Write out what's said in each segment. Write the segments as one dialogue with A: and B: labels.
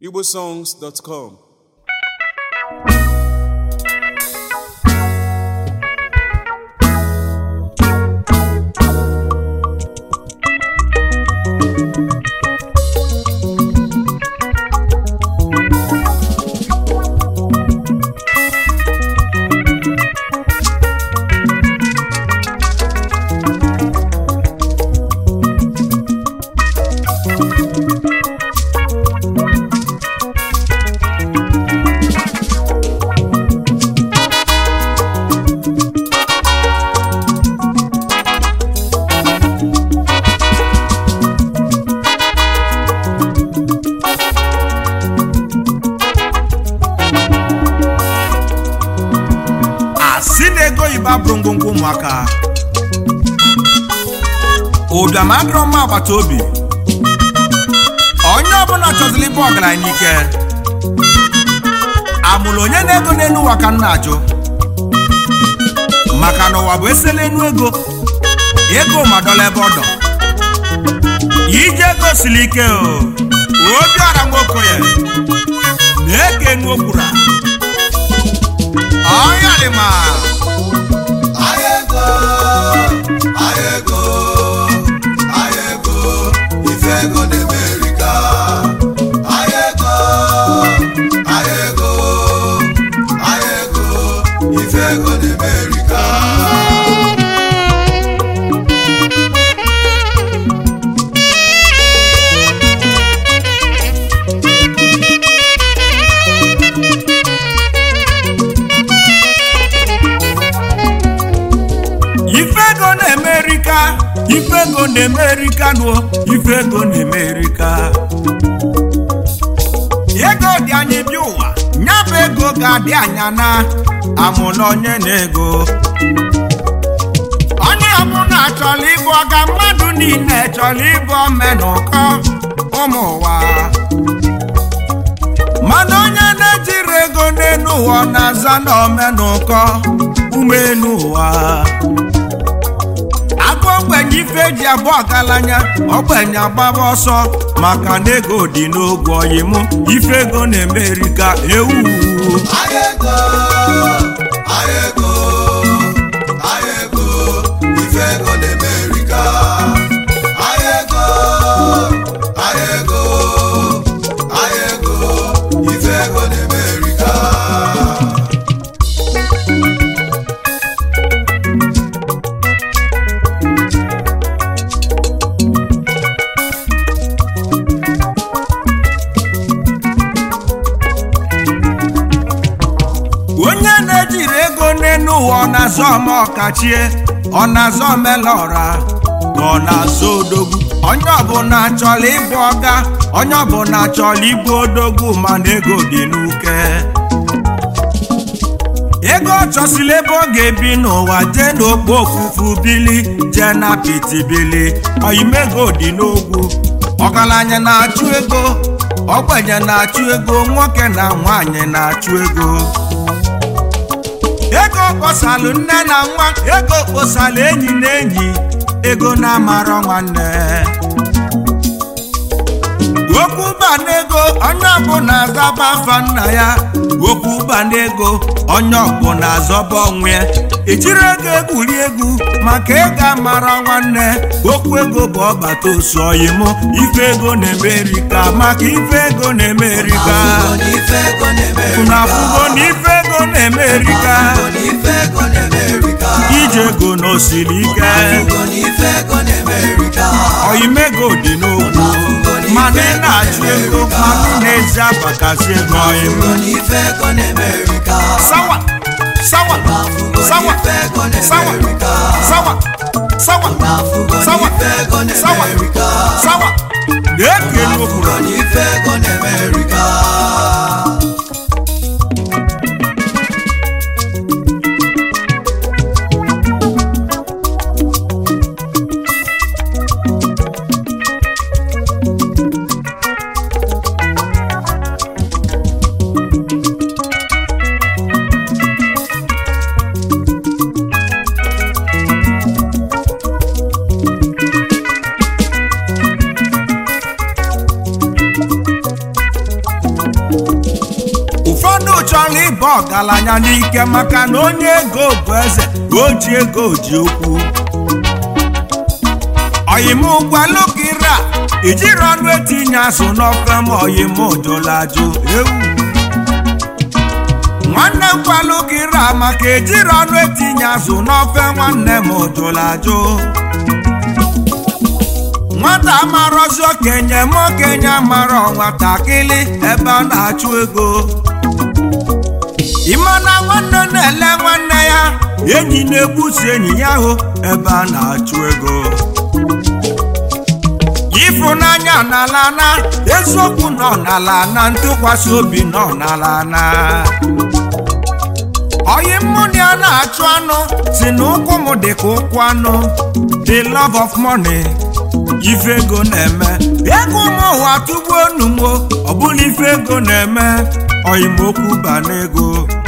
A: igbosongs.com
B: asị na ego oyibo abụrụ ngwongwo ụmụaka ụbịam adịrọ mma agbata obi onye ọbụla chọziri ịbụ ọgaranya n'ike amụrụ onye na-ego n'elu ụwa ka m na-ajụ maka na ụwa bụ esela enu ego ego madọla ebe ọ dọ ije ego siri ike o obiọra nwokoye na-eke enu okwura ọyalịma
C: Ayego, ayego, ayego, ife ego n'Amerika. Ayego, ayego, ayego, ife ego n'Amerika.
B: ife ego na-emerika ife ego na-emerika nuo ife ego na-emerika ego dị anyị bịa ụwa ya bụ ego ga-adị anya na amụna onye na-ego onye ọbụla chọrọ ịbụ ọga mmadụ niile chọrọ ịbụ omenụkọ ụmụ ụwa mana onye na-ejiri ego n'elu ụwa ọ na-aza na omenụkọ ume elu ụwa agụ ogbenye ife eji abụ ọgaranya ogbenye agbaba ọsọ maka na ego dị n'ogwe oyim ife ego na-emeri ka ewu
C: Ayego, ayego, ayego, ife ego n'Amerika. Ayego, ayego, ayego, ife ego n'Amerika.
B: onye na-ejiri ego n'elu ụwa ọ na-azọ ọma ọkachie ọ na-azọ omelọra ka ọ na-azọ odogwu onye ọbụla chọrọ ịbụ ọga onye ọbụla chọrọ ịbụ odogwu mana ego dị n'uke ego ọ chọsila ebe ọ ga-ebi n'ụwa jee n'okpo ofufu bili jee na apịtị bili oyimego dị n'ogwu ọgaranya na-achụ ego ogbenye na-achụ ego nwoke na nwanyị na-achụ ego ego kposalụ nne na nwa ego kposalụ enyi na enyi ego na-amarọ nwanne okwu banego onye ọbụla azaba afa nna ya okwu banego onye ọbụla azọba onwe ya ejiri ego egwuri egwu maka ego amara nwanne okwu ego bụ ọgbata osu oyim ife ego na-emerika maka ife ego na-emerika
C: Afụgo n'ife ego n'Amerika.
B: unu afụgo na ife ego na-emerika
C: Afụgo n'ife ego n'Amerika.
B: ije ego n'osiri ike
C: Afụgo n'ife ego n'Amerika.
B: oyimego dị n'okwu mana ị na-achụ ego mana ị na-ezi abakasị ego oyim
C: Afụgo n'ife ego n'Amerika.
B: sawa sawa
C: Afụgo
B: sawa
C: n'ife ego
B: sawa
C: n'Amerika.
B: sawa sawa
C: Afụgo
B: sawa
C: n'ife ego
B: sawa
C: n'Amerika.
B: sawa na-ekele
C: Afụgo
B: okwuru
C: n'ife ego n'Amerika.
B: chọrọ ịba ọgaranya n'ike maka na onye ego bụ eze o ji ego ji okwu oyimụgwalụkira ijiri ọnụ etinye azụ n'ofe ma oyimụjụlajụ ewu nwanne m gwalụkira maka ejiri ọnụ etinye azụ n'ofe nwanne m jụlajụ nwata amarọzi okenye ma okenye amarọ nwatakịrị ebe a na-achụ ego ịmana nwanne na-ele nwanne ya enyi na-egbusi enyi ya hụ ebe a na-achụ ego ịfụnanya n'ala na eziokwu nọ n'ala na ntụkwasị obi nọ n'ala na oyi mmụnụ ya na-achụ anụ si na ụkwụ m dị ka ụkwụ anụ the love of money ife ego na-eme ego ụmụ ụwa tụgbuo onugbo ọ bụla ife ego na-eme oyimokwu ba n'ego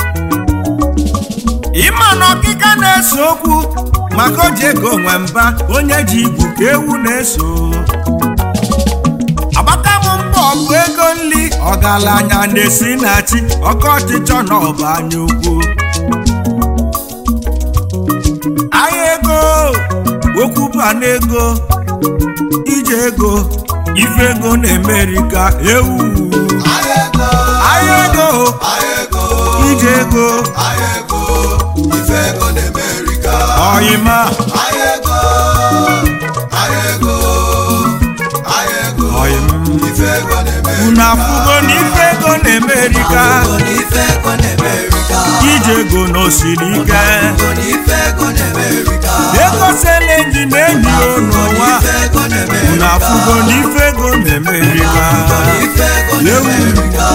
B: ịma na ọkịka na-ese okwu maka o ji ego nwe mba onye ji igwu ka ewu na-eso agbata m mbọ bụ ego nri ọgaranya na-esi na chi ọkọ ọchịchọ na ọba anya ukwu ahịa ego okwu ba n'ego ije ego ife ego na-emerika ewu
C: Ahịa ego,
B: ahịa ego
C: ahịa ego,
B: ije ego
C: ahịa ego, ife ego na-emerika.
B: ọyịma
C: Ahịa ego, ahịa ego, ahịa ego,
B: ọyịm
C: ife ego na-emerika.
B: unu afụgo na ife ego na-emerika
C: Afụgo na ife ego na-emerika.
B: ije ego na osiri ike
C: Afụgo na ife ego na-emerika.
B: ego sele enyi na enyi ya
C: Afụgo na
B: n'ụwa
C: ife ego na-emerika.
B: unu afụgo na ife ego na-emerika
C: Afụgo na ife ego
B: Ewu.
C: na-emerika.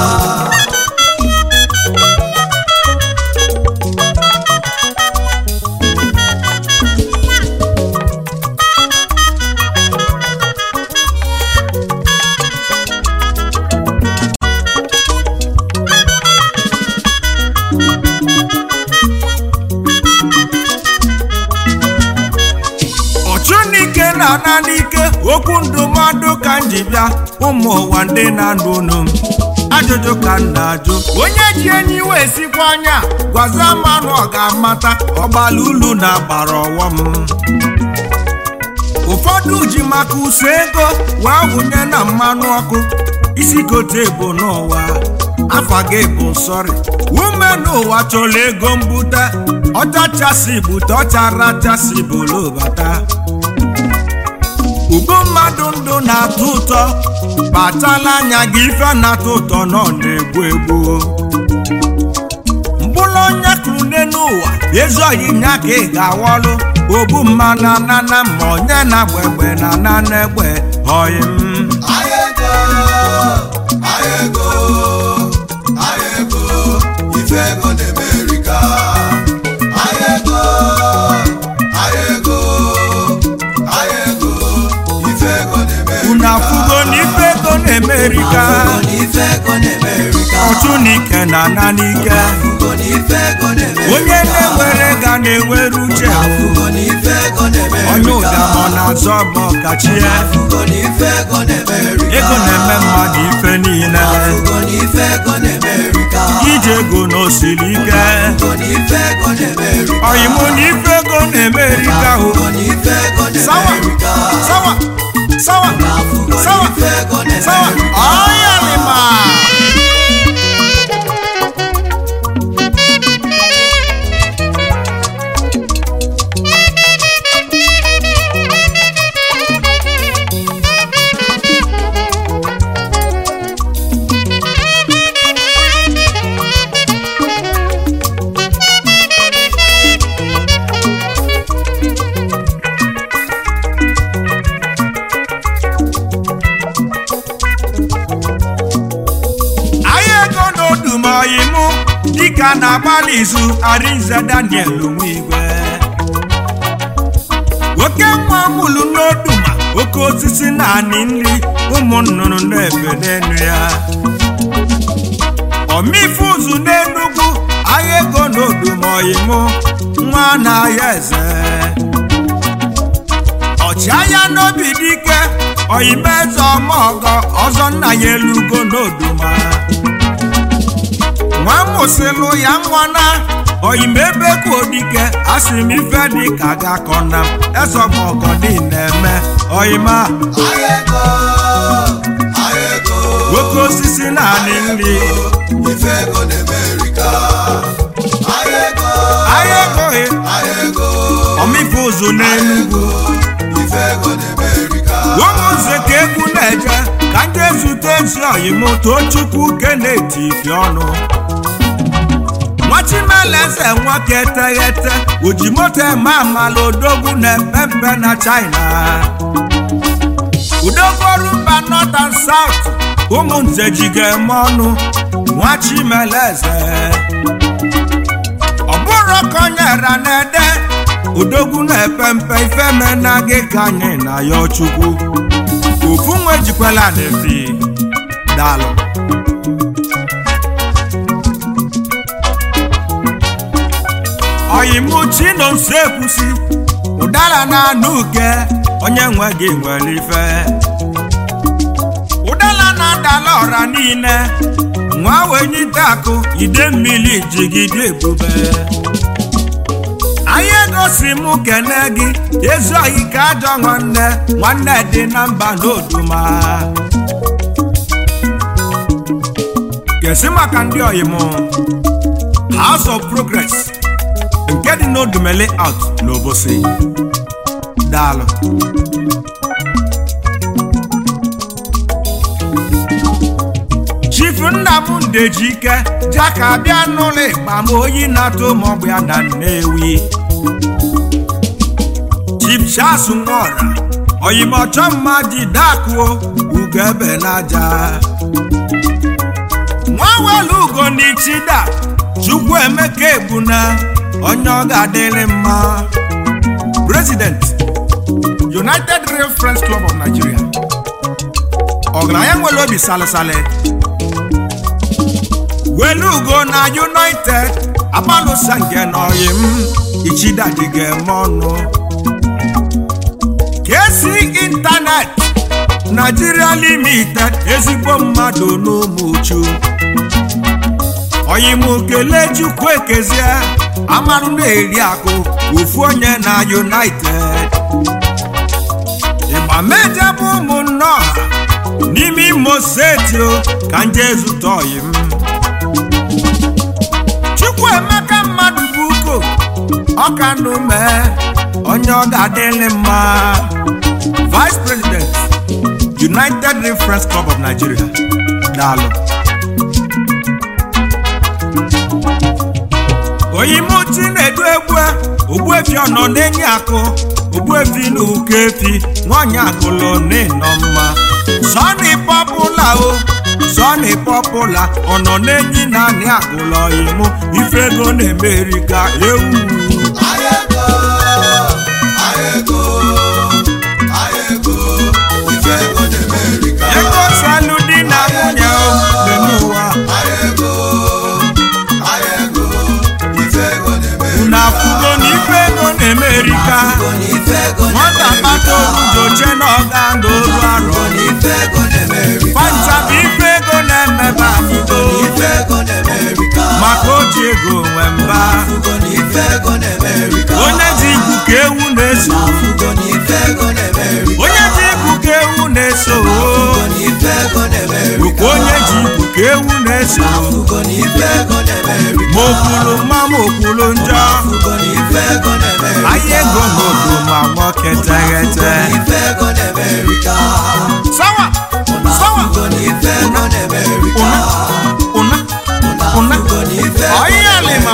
B: ọchụnike na-ana n'ike okwu ndụmọdụ ka m ji bịa ụmụ ụwa ndị na-anụ unu m ajụjụ ka m na-ajụ onye ji enyi wee sikwa anya gwaza mmanụ ọ ga-amata ọgbala ulu na agbara ọghọm ụfọdụ ji maka ụsọ ego wee wụnye na mmanụ ọkụ isi gote bụ n'ụwa afa gị bụ nsọrị ume n'ụwa chọrọ ego mbute ọchachasị bute ọcharachasị bolobata ugbo mmadụ ndụ na-atọ ụtọ kpachala anya gị ife na-atọ ụtọ nọ na-egbu egbu mkpụrụ onye kụrụ n'elu ụwa ezoghị nya ka ị ga-awọlụ ogbu mmanụ anana ma onye na-agba egbe na anana egbe ọyị m
C: Ahịa ego, ahịa ego, ahịa ego, ife ego na-emerika. Ahịa ego, ahịa ego, ahịa ego, ife ego na-emerika.
B: unu afụgo na ife ego na-emerika
C: Afụgo na ife ego na-emerika.
B: ọchụ n'ike na ana n'ike
C: Afụgo na ife ego na-emerika.
B: onye na-ewere ga na-ewere uche
C: Afụgo na ife ego na-emerika.
B: onye ụda ma ọ na-azọ ma ọkachie
C: Afụgo na ife ego na-emerika.
B: ego na-eme mmadụ ife niile
C: Afụgo na ife ego na-emerika.
B: ije ego na osiri ike
C: Afụgo na ife ego na-emerika.
B: ọyịmụ na ife ego na-emerika o
C: Afụgo na ife ego
B: sawa
C: na-emerika.
B: sawa sawa
C: Afụgo na
B: sawa
C: ife ego
B: sawa
C: na-emerika.
B: ọyalịma ahịa ego na odumoyimụ dịka na-agbalị izu arinze daniel nwigwe oke nwa mụlụ n'oduma oke osisi na anị nri ụmụ nnụnụ na-ebe n'enu ya ọmife ụzụ n'enugwu ahịa ego na odumoyimụ nwa na-ahịa eze ọchịagha n'obi dike oyimeze ọmọgọ ọzọ nna ya elugo n'oduma nwa mụsịlụ ya nwana oyimebe kodike asị m ife dị ka ga-akọ na m ezọmọgọdị na-eme oyima
C: Ahịa ego, ahịa ego,
B: nwoke osisi naanị nri
C: ife ego na-emerika. Ahịa ego,
B: ahịa egoghị
C: ahịa ego,
B: ọmịfe ụzụ n'enugwu
C: ife ego na-emerika.
B: ụmụnze ka egwu na-eje ka ndị ezute ezi oyim tochukwu keneti ifi ọnụ nwachimeleze nwoke eteghete oji moto eme amala odogwu na-epe mpe na china udogwu ọrụ mba north and south ụmụnze ji ga-eme ọnụ nwachimeleze ọ bụrụ ka onye ra na-ede odogwu na-epe mpe ifeme na gị ka anyị na ya chukwu ofu nwe jikwala na-efi dalụ oyimuchi nọ nso ekwusi ụdara na anụ uke onye nwe gị nwere ife ụdara na-adala ọra niile nwa wenyite akụ ide mmiri jigide ebube anyị egosi m kene gị ezi oyi ka ajọ nwanne nwanne dị na mba n'oduma kesi maka ndị oyi m House of Progress nke dị n'odumele out n'obosi daalụ chief nnamdị ike jaka bịa n'ụlọ ịgba ma oyi na-atụ maọbụ ya na nnewi chief charles nwora oyimọchọ mma ji dakuo ugebe n'aja nwawelu ugo n'ichida chukwu emeka ebuna onye ọ ga-adịrị mma president united rail friends club of nigeria ọgaranya nwere obi salịsalị welu ugo na united agbalụsa nke n'oyi m ichidadịga eme ọnụ kesi intanet nigeria limited ezigbo mmadụ n'ụmụchu oyim kelee chukwu ekezie amarụ na-eri akụ ofu onye na united ịgba meje bụ ụmụnne ọha n'ime imo steeti o ka nje zụta oyim chukwu emeka mmadụ bụ uko ọkanụ mee onye ọ ga-adịrị mma vice president united reference club of nigeria daalụ oyimuchi na-edu egwu ogbuefi ọnọ na-enye akụ ogbuefi na ụkọ efi nwanyị akụlụ n'ịnọ mma sọni pọpụla o sọni pọpụla ọnọ na-enyi naanị akụlụ oyimu ife ego na-emeri ka ewu
C: Ahịa ego, ahịa ego, ahịa ego, ife ego na-emerika.
B: ego salụ di na nwunye o dị n'ụwa
C: Ahịa ego, ahịa ego, ife ego na-emerika.
B: na afụgo na ife ego na-emeri ka
C: Afụgo na ife ego
B: nwata kpata orudoche na ọga na olu arọ
C: na ife ego na-emerika.
B: fanta bụ ife ego na-emebe anyị
C: Afụgo na ife ego na-emerika.
B: maka oji ego nwe mba
C: Afụgo na ife ego na-emerika.
B: onye ji ikwu ka ewu na-eso
C: Afụgo na ife ego na-emerika.
B: onye ji ikwu ka ewu na-eso
C: Afụgo na ife ego na-emerika.
B: bụkwa onye ji ikwu ka ewu na-eso
C: Afụgo na ife ego na-emerika.
B: ma okwulu mma ma okwulu njọ
C: Afụgo na ife ego na-emerika.
B: ahịa ego n'odo ma nwoke teghete
C: Ife ego na-emerika.
B: sawa sawa
C: Afụgo na ife ego na-emerika.
B: ụna ụna
C: Afụgo na ife ego
B: ọyịa lima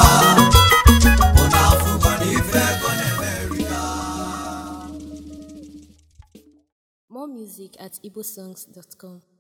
C: Afụgo na ife ego na-emerika.
A: More music at igbosongs.com.